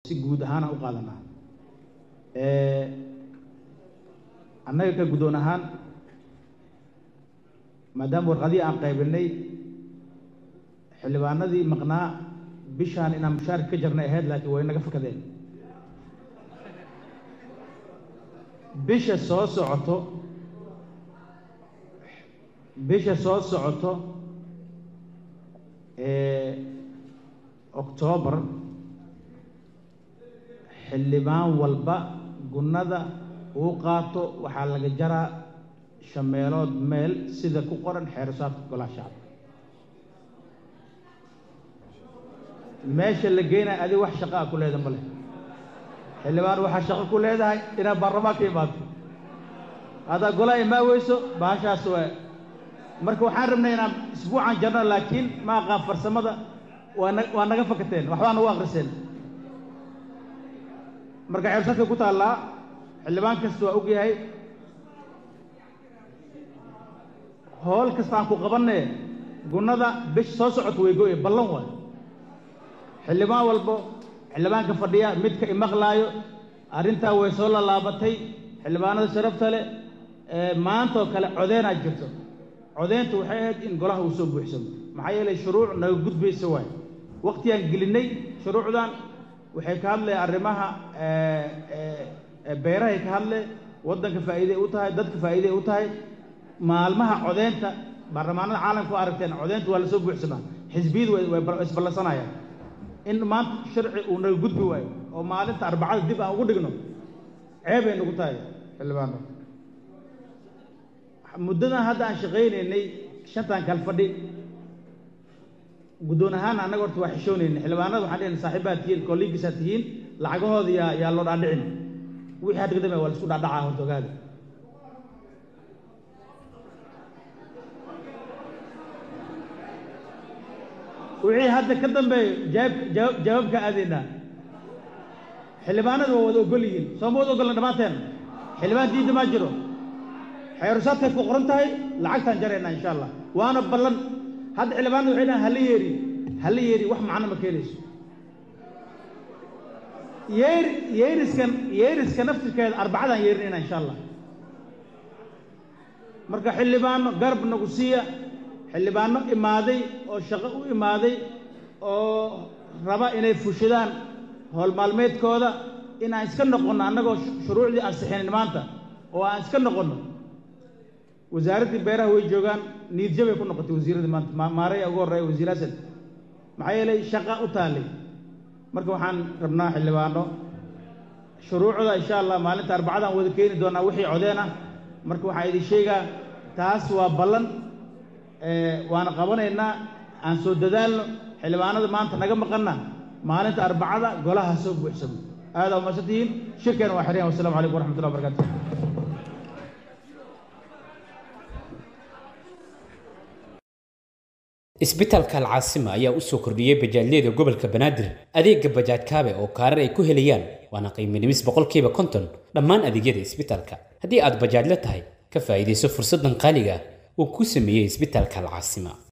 si guud ahaana u qaadanaa annaga ka guddoon ahaan maadaama warqadihii aan qaybinay xildhibaanadii maqnaa bishaan inaan mushaarka ka jarnay ahayd laakiin way naga fakadeen bisha soo socoto bisha soo socoto octoobar xildhibaan walba gunnada uu qaato waxaa laga jaraa shan meelood meel sida ku qoran xeerasaadka golaha shacabka meesha la geynayo adiga wax shaqa a ku leeda ma leh xildhibaan waxaa shaqo ku leedahay inaad baarlamaanka imaato haddaa golaha imaa weyso bahashaas waa marka waxaan rabnay inaan isbuucan jarno laakiin ma aqaan farsamada waa na waa naga fakateen waxbaa nagu akriseen marka xeersadka ku taallaa xildhibaan kasta waa ogyahay hool kastaan ku qabanee gunnada bish soo socota way go-e ballan waay xildhibaan walbo xildhibaanka fadhiya midka imaqlaayo arrintaa way soo lalaabatay xildhibaanada sharafta leh maantaoo kale codeenaa jirto codeyntu waxay ahayd in golaha uu soo buuxsamo maxaa yeelay shuruuc naga gudbaysa waay waktigaan gelinay shuruucdan waxay ka hadleen arrimaha beerahay ka hadle waddanka faa'iiday u tahay dadka faa'iiday u tahay maalmaha codeynta baarlamaanada caalamka u aragteen codeynta waa lasoo buuxsamaa xisbiyadu way isballansanayaan in maanta sharci uu naga gudbi waayo oo maalinta arbacada dib aan ugu dhigno ceebay nagu tahay xildhibaano muddadan hadda aan shaqaynaynay shantan kal fadhi guddoon ahaan annaga horta waa xishoonaynay xildhibaanada waxaan dhehna saaxiibaad tihiin kolligiisaad tihiin lacagahooda yaa yaa loo dhaadhicin wixii hadda ka dambeya waa la isku dhaadhacaa horta ogaada wixii hadda ka dambeeyo jawaab jawaab jawaabka aadaynaa xildhibaanadu waa wada ogol yihiin soo ma wada ogolna dhammaanteen xildhibaan diidda maa jiro xeerusaadkay ku qoran tahay lacagtaan jaraynaa insha allah waana ballan hadda xildhibaanadu waxay dhahan hala yeeri hala yeeri wax macno ma keenayso yeer yeeriskan yeeriska naftirkeeda arbacadaan yeerinayna insha allah marka xildhibaano garab nagu siiya xildhibaano imaaday oo shaqo u imaaday oo raba inay fushadaan howl maalmeedkooda inaan iska noqonno annagoo shuruucdii ansixinin maanta oo aan iska noqonno wasaaraddii beeraha way joogaan niidjabay ku noqotay wasiiradii maanta maaraya ugu horreeya wasiir hasan maxaa yeelay shaqa u taallay marka waxaan rabnaa xildhibaano shuruucda insha allah maalinta arbacadaan wada keeni doonaa wixii codeen ah marka waxaan idin sheegaa taas waa ballan waana qabanaynaa aan soo dadaalno xildhibaanada maanta naga maqanna maalinta arbacada golaha soo buuxsamo aadaa umaasan tihiin shirkeena waa xiryan wassalamu calaykum waraxmatullah wabarakatu isbitaalka alcaasima ayaa u soo kordhiyey bajaajyada gobolka banaadir adeega bajaaj kaabe oo kaarar ay ku helayaan waana qiiminimis boqolkiiba konton dhammaan adeegyada isbitaalka haddii aad bajaajla tahay ka faa'iidayso fursaddan qaaliga uu ku sameeyey isbitaalka alcaasima